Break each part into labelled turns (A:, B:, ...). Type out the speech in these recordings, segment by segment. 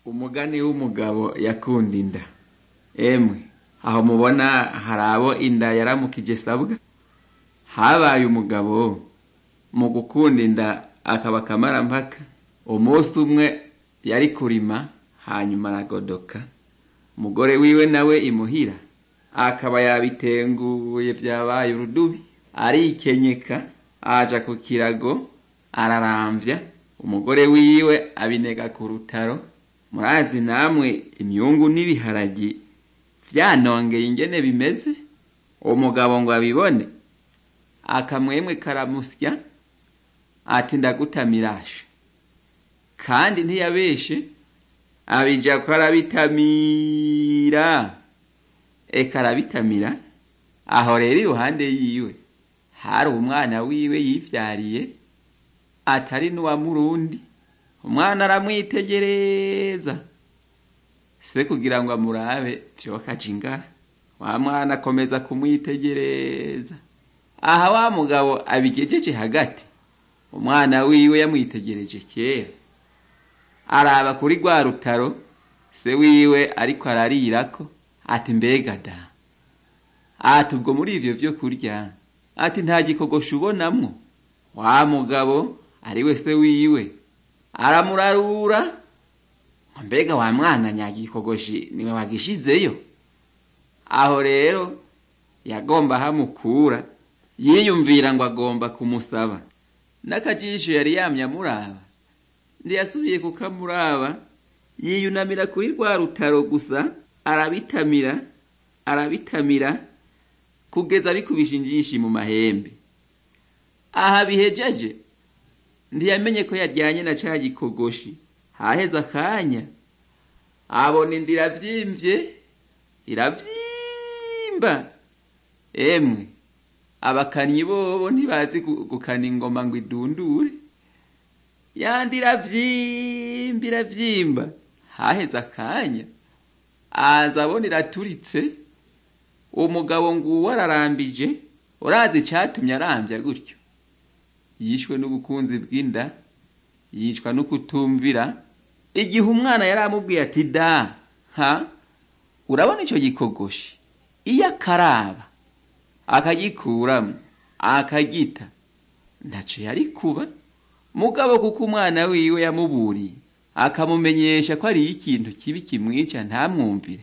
A: umugani w'umugabo yakunda inda emwe aho mubona hari abo inda yaramukije sabwa habaye umugabo mu gukunda inda akaba akamarampaka umunsi umwe yari kurima hanyuma aragodoka umugore wiwe nawe imuhira akaba yabitenguye vyabaye urudubi arikenyeka aja ku kirago araramvya umugore wiwe abinega ku rutaro murazi namwe imyungu n'ibiharagi vyanongeye ingene bimeze umugabo ngo abibone akamwemwe karamusya ati ndagutamirashe kandi ntiyabeshe abija ko arabitamira eka arabitamira aho rero iruhande yiwe hari umwana wiwe yivyariye atari n'uwa murundi umwana aramwitegereza se kugira ngo amurabe vyokaja ingara wa mwana akomeza kumwitegereza aha wa mugabo abigejeje hagati umwana wiwe yamwitegereje kera araba kuri rwa rutaro se wiwe ariko ararirako ati mbega da ati ubwo muri ivyo vyo kurya ati nta gikogosha ubonamwo wa mugabo ari we se wiwe aramurarura ngo mbega wa mwana nyagikogoshi niwe wagishizeyo aho rero yagomba hamukura yiyumvira ngo agomba kumusaba n'akajisho yari yamye amuraba ntiyasubiye kukamuraba yiyunamira kuri rwa rutaro gusa arabitamira arabitamira kugeza bikubisha injishi mu mahembe aha bihejeje ntiyamenye ko yaryanye na ca gikogoshi haheze akanya abona inda iravyimvye iravyimba emwe abakanyi bobo ntibazi gukana ingoma ngo idundure yandi iravyimba iravyimba haheze akanya aza abona iraturitse umugabo nguwo ararambije urazi icatumye arambya gutyo yishwe n'ubukunzi bw'inda yicwa no kutumvira igihe umwana yari amubwiye ati da ha urabona ico gikogoshi iyo akaraba akagikuramwo akagita ntaco yari kuba mugabo kuko umwana wiwe yamuburiye akamumenyesha ko ariyo ikintu kibi kimwica ntamwumvire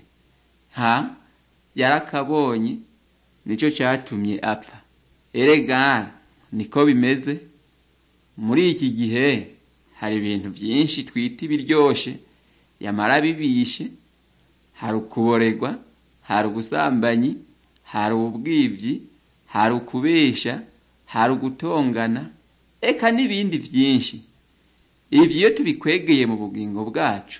A: ha yarakabonye nico catumye apfa erega niko bimeze muri iki gihe hari ibintu byinshi twita ibiryoshe yamara bibishe hari ukuboregwa hari ubusambanyi hari ubwivyi hari ukubesha hari ugutongana eka n'ibindi byinshi ivyo iyo tubikwegeye mu bugingo bwacu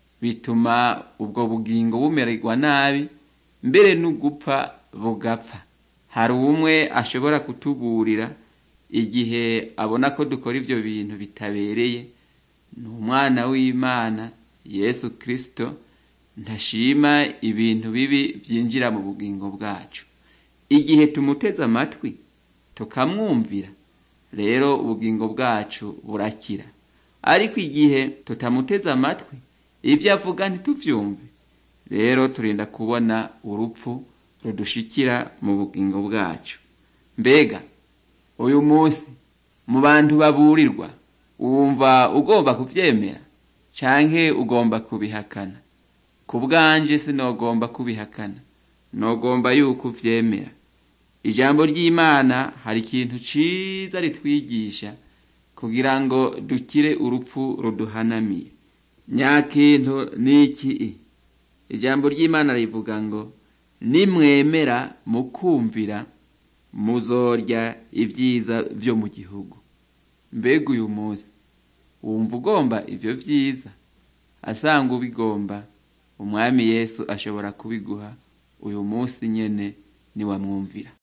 A: bituma ubwo bugingo bumererwa nabi mbere n'ugupfa bugapfa hari umwe ashobora kutuburira igihe abona ko dukora ivyo bintu bitabereye ni umwana w'imana yesu kristo ntashima ibintu bibi vyinjira mu bugingo bwacu igihe tumuteze amatwi tukamwumvira rero ubugingo bwacu burakira ariko igihe tutamuteze amatwi ivyo avuga ntituvyumve rero turinda kubona urupfu rudushikira mu bugingo bwacu mbega uyu munsi mu bantu baburirwa wumva ugomba kuvyemera canke ugomba kubihakana ku bwanje sinogomba kubihakana nogomba yuko uvyemera ijambo ry'imana hari ikintu ciza ritwigisha kugira ngo dukire urupfu ruduhanamiye nyakintu niki ijambo ry'imana rivuga ngo nimwemera mukumvira muzorya ibyiza vyo mu gihugu mbega uyu munsi wumva ugomba ivyo vyiza asanga ubigomba umwami yesu ashobora kubiguha uyu munsi nyene niwamwumvira